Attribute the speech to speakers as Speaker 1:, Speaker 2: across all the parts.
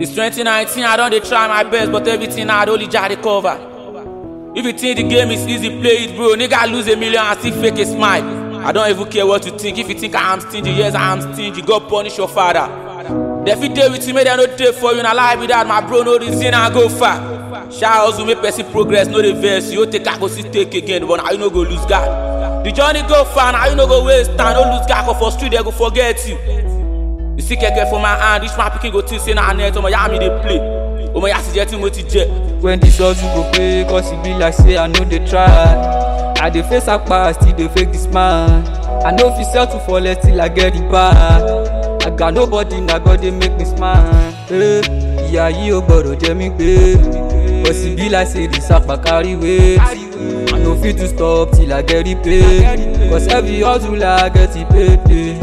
Speaker 1: It's 2019, I don't dey try my best, but everything I only jar dey cover. If you think the game is easy, play it, bro. Nigga lose a million and still fake a smile. I don't even care what you think. If you think I am stingy, yes, I am stingy. God punish your father. They fit dey with you, make dem no dey for you. Na lie be that, my bro, no reason I go far. Shout hustle, make person progress, no dey vex. You take I go still take again, but now you no go lose God. The journey go far, now you no go waste time. No lose God, for street they go forget you. You see kẹ̀kẹ́ for my hand, reach my pikin go think say na net, ọmọ ya mi dey play. Ọmọ ya sì jẹ́ tí mo ti jẹ.
Speaker 2: when the hustle go pay cause e be like say i no dey try i dey face akpa still dey fake the smile i no fit settle for less till i get the bag i got nobody na god dey make me smile hey, ìyá yìí ò gbọdọ̀ jẹ mí gbé cause e be like say the sapa carry weight i no fit to stop till i get the pay cause every hustle i get the pay. pay.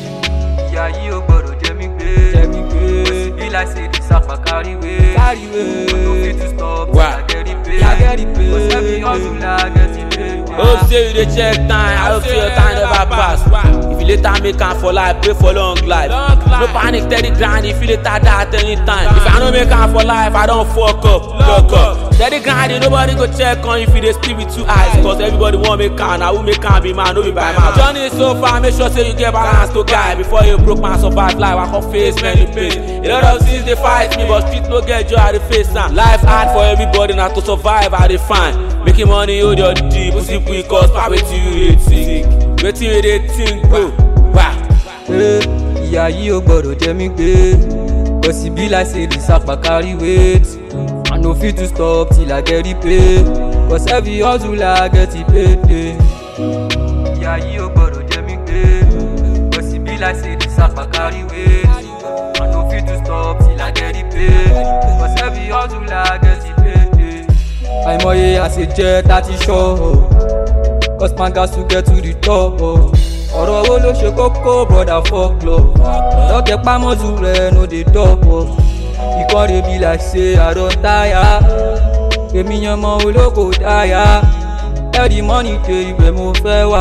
Speaker 2: ìyá yìí ò gbọdọ̀ jẹ mí gbé jẹ mí gbé cause e be like say the sapa carry weight carry weight i no fit to stop till
Speaker 1: Wow.
Speaker 2: i get the pay i get the pay cause every hustle i get the pay.
Speaker 1: Hope say you dey check time, I hope say your time never pass. If you later make am for life, pray for long life. No panic, steady grind, if you later die at any time. If I no make am for life, I don fuck up, lock up. Steady grinding, nobody go check on if you dey sleep with two eyes. Cause everybody wan make am, na who make am be man, no be by mouth. Journey so far, make sure say you get balance to guide. Before you broke man survive life, I can face many pain. A lot of things dey fight me, but street no get joy, I dey face am. Life hard for everybody, na to survive, I dey find. Making money hold your deep, pussy quick cause pa wetin you dey think. Wetin you dey think bro? Wah.
Speaker 2: Hey, ìyá yìí ò gbọdọ̀ jẹ mí gbé cause e be like say the sapa carry weight i no fit to stop till i get the pay cause every hustle i get the pay. pay. ìyá yìí ò gbọdọ̀ jẹ mí gbé cause e be like say the sapa carry weight i no fit to stop till i get the pay cause every hustle i get the pay. pay. àìmọye àṣejẹ tá ti ṣọ́ ọ́. Cause man got to get to the top. Oh. ọ̀rọ̀ owó ló ṣe kókó broda fuck love. lọ́kẹ́ pámọ́sù rẹ̀ no dey dop. Oh. ìkọ́rẹ́ bí like say I don tire. èmi yan mọ olóko dáyà. every money dey ibẹ̀ mo fẹ́ wà.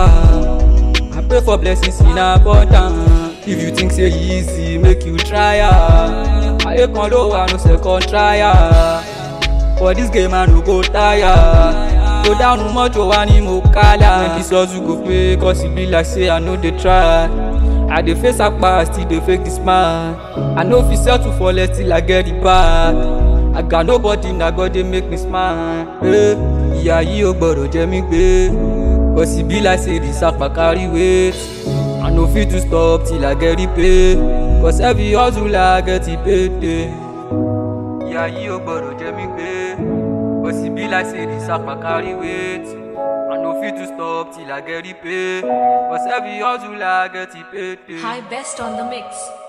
Speaker 2: I pray for blessings in abundance. If you think say e easy, make you try am. Ayé kan ló wà no second try am. For this game I no go tire. Go down mọ́tò wa ni mo kálá. When this hustle go pay cause e be like say I no dey try. I dey face akpa still dey fake the smile. I no fit settle for less till I get the bag. I got nobody na God dey make me smile. Hey, ìyá yìí ò gbọdọ̀ jẹ mí gbé. Cause e be like say the sapa carry weight. I no fit to stop till I get the pay. Cause every hustle I get the pay. pay. ìyá yìí ò gbọdọ̀ jẹ mí gbé but e be like say the sapa carry weight i no fit to stop till i get the pay cause every hustle i get the pay. pay.
Speaker 3: High best on the mix.